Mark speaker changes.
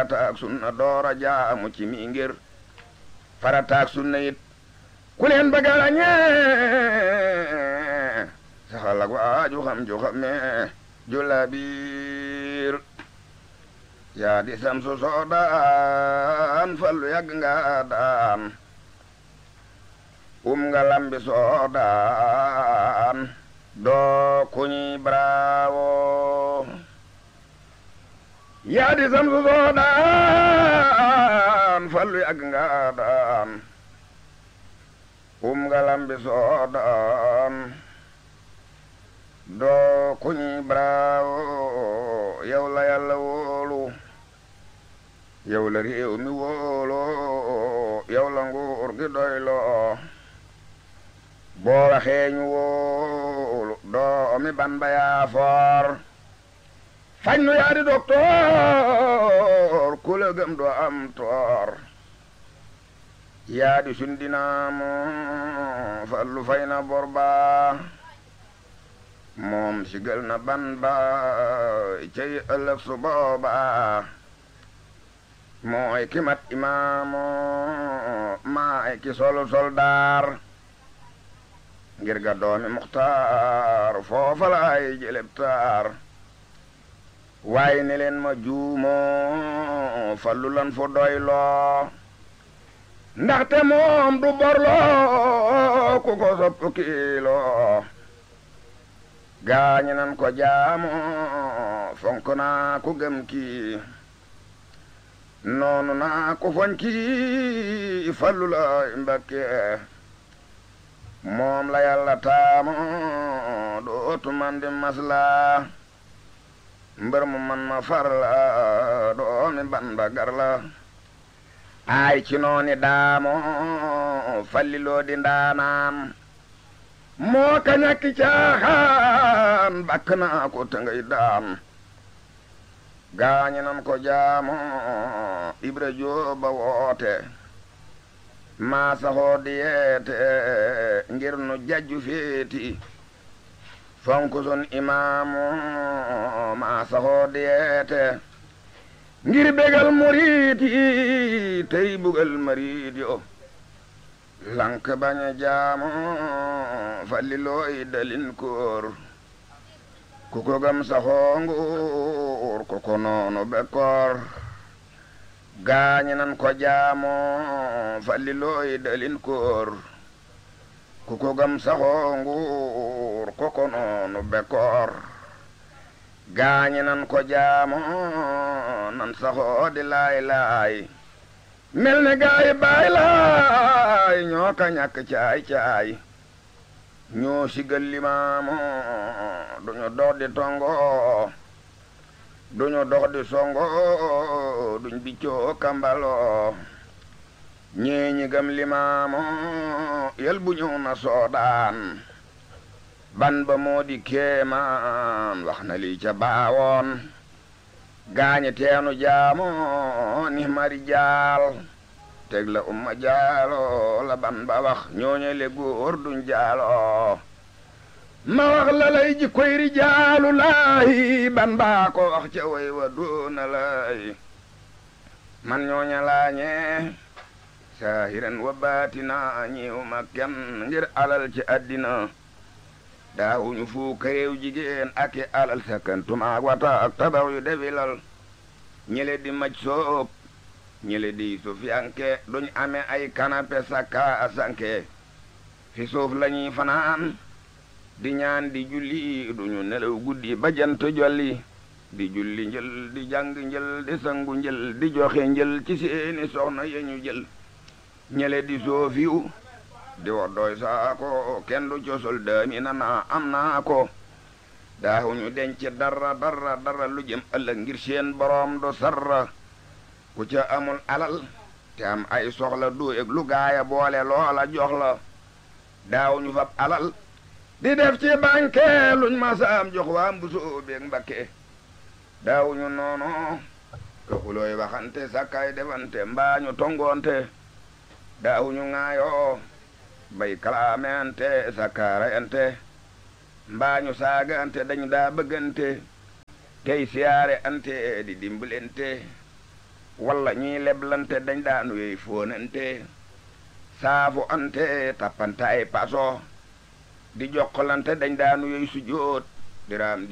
Speaker 1: farataak sunna doora jaamu ci mi ngir farataak sunna it ku leen bëgg a ràññee saxal ak waaju xam ju xamee ju la biir yaa di samsu soo daan fallu yàgg nga daan um nga lambi soo daan doo kuñi bravo yaa di samsu soo daan fallu yàgg nga daan um nga lambi soo daan doo kuñi bravo yow la yàlla wóolu yow la réew mi wóolu yow la nguur gi doyloo boo waxee ñu wóolu doomi ban ba yaa foor fañ nu yaa di doktoor ku la gëm doo am toor yaa di sundinaamu fallu fay na bor ba moom sigal na ban ba cey ëllëg su booba mooy ki mat imaamu maay ki solu soldaar ngir ga doomi muxtaar foofa laay jëleb taar waaye ne leen ma juumoo fallu lan fu doyloo ndaxte moom du borloo ku ko sopp kiiloo gaañi nan ko jaamu fonk naa ku gëm kii noonu naa ko foñ kii fallu la mbakke moom la yàlla taamu dootu man di masla mbër mu man ma far la doomi ban ba gar la ay ci nooni daamo falliloo di ndaanaan moo ka ñakki caaxaan bakk naa ko te ngay daan gaañi nan ko jaamu ibra jooba woote maa saxoo di yeete ngir nu jajju féeti fonku sun imaamu maa saxoo di yeete ngir bégal murit yi tey bugal marit yo lank bañ a jaamu falli looy dalin koor ku ko gam saxoo nguur ku ko noonu bekkoor gaañi nan ko jaamu falli looy dalin koor ku ko gam saxoo nguur ku ko noonu bekkoor gaañi nan ko jaamu nan saxoo di laay laay mel ne gaay baay laay ñoo ka ñàkk caay caay ñoo sigal limaamu duñu dox di tongo duñu dox di songo duñ biccoo kambalo ñee ñi gam limaamu yel bu ñëw na soodaan ban ba moo di kéemaan wax na lii ca baawoon gaañe teenu jaamu ni mari jaal teg la umma jaalo la ban ba wax ñooñe le góor duñ jaalo ma wax la lay ji koy ri jaalu laayi ban baa ko wax ca way wa doona lay man ñooña laañe saahiran wa baatina ñiw ma kenn ngir alal ci àddina daawuñu fu réew jigéen ak i alal sakkantumaak wata ak tabax yu defilal ñele di maj soob ñele di sufiyanke duñ ame ay kanape sakka a sanke fi suuf lañuy fanaan di ñaan di julli duñu nelaw guddi ba jant jolli di julli njël di jàng njël di sangu njël di joxe njël ci seeni soxna yeñu jël ñele di soofiyu di woddooy saako kenn du cosol daami na naa am naa ko daawuñu denc dara dara dara lu jëm ëllëg ngir seen boroom du sarra ku ca amul alal te am ay soxla du eg lu gaaya boole loola jox la daawuñu fab alal di def ci banque luñ masaam jox waa mbusoo beeg mbakke daawuñu noono ka xulooy waxante sakkay defante mbaañu tongoonte daawuñu ŋaayoo bay kalaamente sakkaarayante mbaañu saagante dañu daa bëggante tey siyaare ante di dimbalante walla ñuy leblante dañ daan wey fóonante saafu ante tappante ay paso di jokkalante dañ daan wey sujjóot diraam